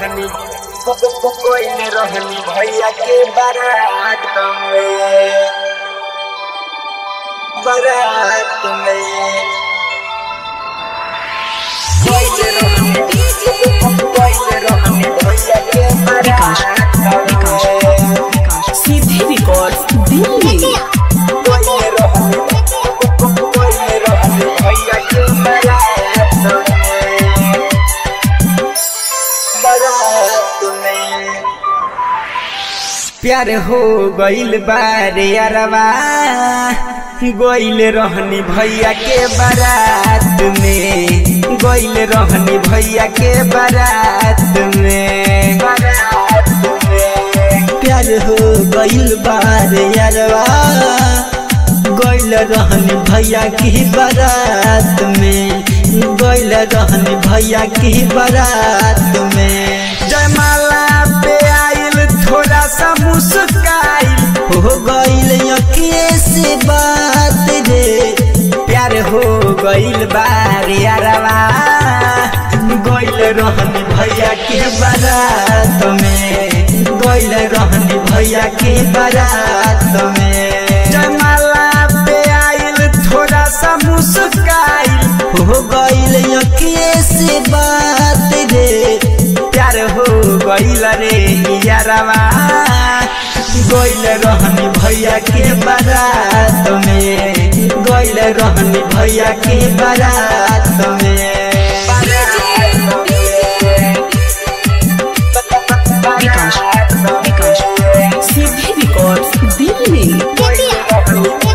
रहनी कोई ने रहनी भैया के बारात में बारात में कोई ने रहनी कोई ने रहनी भैया के बारात में सीधे रिकॉर्ड दिल्ली कोई ने रहनी कोई ने रहनी भैया के बारात में बारात में प्यार हो गइल बारे अरवा गइल रहनी भैया के बारात में गइल रहनी भैया के बारात में बारात में प्यार हो गइल बार यारवा गइल रहनी भैया की बारात में गइल रहनी भैया की बारात में जयमाला पे आइल थोड़ा सा मुस्काइल हो गइल अखिए से बात रे प्यार हो गइल बारे अरवा गइल रहनी भैया की बारात में गइल रहनी भैया की बारात में जयमाला पे आइल थोड़ा सा मुस्काइल हो गइल अखिए से बात रे प्यार हो गइल रे यारवा गइल रहनी भैया के बारात में गइल रहनी भैया के बारात में सीधे रिकॉर्ड दिल्ली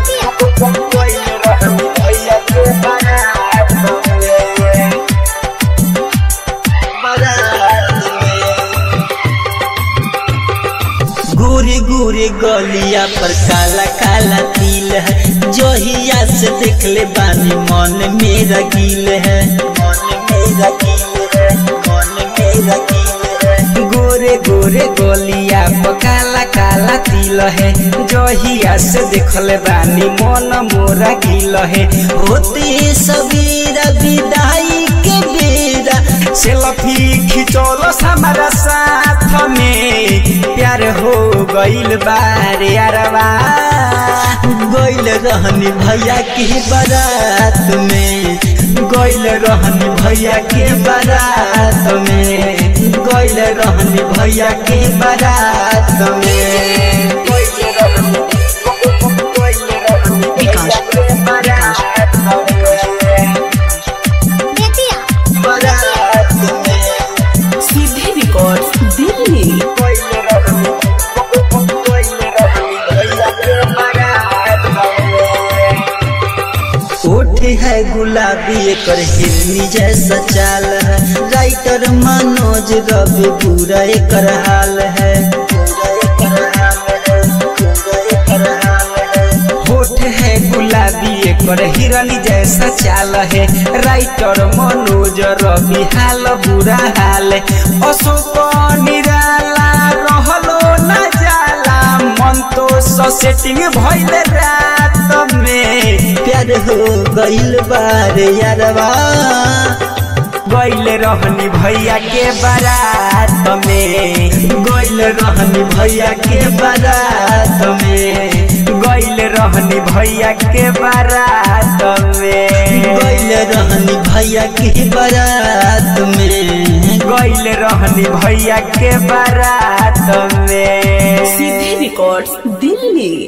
गोरे गोरे गलिया पर काला काला तिल है जोहिया से देख ले बानी मन मेरा गिल है मन मेरा गिल है मन मेरा गिल है गोरे गोरे गोलिया पर काला काला तिल है जहिया से देखले बानी मन मोरा गिल है होते सवेरा विदाई के बेरा सेल्फी खिचौलो हमारा साथ में प्यार हो गइल बारे अरवा गइल रहनी भैया की बारात में गइल रहनी भैया के बारात में गइल रहनी भैया के बारात में बारात में सीधे रिकॉर्ड दिल्ली ओठ है गुलाबी एकर हिरनी जैसा चाल है राइटर मनोज रवि पूरा एकर हाल है पूरा एकर हाल है पूरा एकर हाल है होठ है गुलाबी एकर हिरनी जैसा चाल है राइटर मनोज रवि हाल बुरा हाल है अशोक निराला रहलो न जाला मन तो सेटिंग भइल रात में प्यार हो गइल बार यारवा गइल रहनी भैया के बारात में गइल रहनी भैया के बारात में गइल रहनी भैया के बारात में गइल रहनी भैया के बारात में गइल रहनी भैया के बारात में सीधे रिकॉर्ड दिल्ली